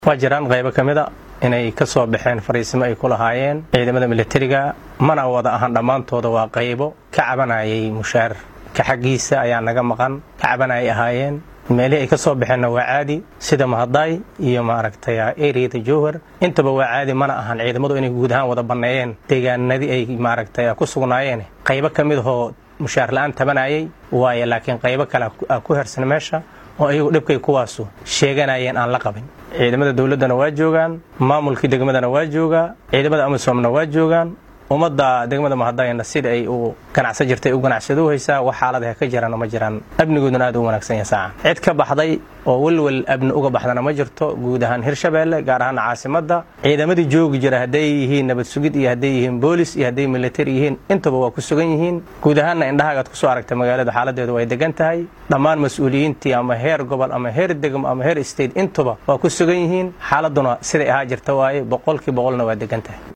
waa jiraan qaybo ka mid a inay ka soo baxeen fariisimo ay ku lahaayeen ciidamada milatariga mana wada ahan dhammaantooda waa qaybo ka cabanayay mushaar ka xaggiisa ayaa naga maqan ka cabanayay ahaayeen meelihii ay ka soo baxeenna waa caadi sida mahadaay iyo maaragtay eriyada jowhar intaba waa caadi mana ahan ciidamadu inay guud ahaan wada banneeyeen deegaanadii ay maaragtay ku sugnaayeen qaybo ka mid ahoo mushaar la'aan tabanayay waaye laakiin qaybo kale ku hersan meesha oo ayagu dhibkay kuwaasu sheeganayeen aan la qabin ciidamada dowladdana waa joogaan maamulkii degmadana waa joogaa ciidamada amisoomna waa joogaan ummadda degmada mahadayana sida ay u ganacsan jirtay u ganacsado haysaa wax xaaladaha ka jiraan ma jiraan amnigooduna aad u wanaagsan yahay saaca cid ka baxday oo welwel abni uga baxdana ma jirto guud ahaan hirshabeelle gaar ahaan caasimadda ciidamadii joogi jira hadday yihiin nabad sugid iyo hadday yihiin boolis iyo hadday militari yihiin intaba waa ku sugan yihiin guud ahaanna indhahagaad kusoo aragta magaalada xaaladeedu way degan tahay dhammaan mas-uuliyiintii ama heer gobol ama heer degmo ama heer state intuba waa ku sugan yihiin xaaladuna siday ahaa jirta waaye boqolkii boqolna waa degan tahay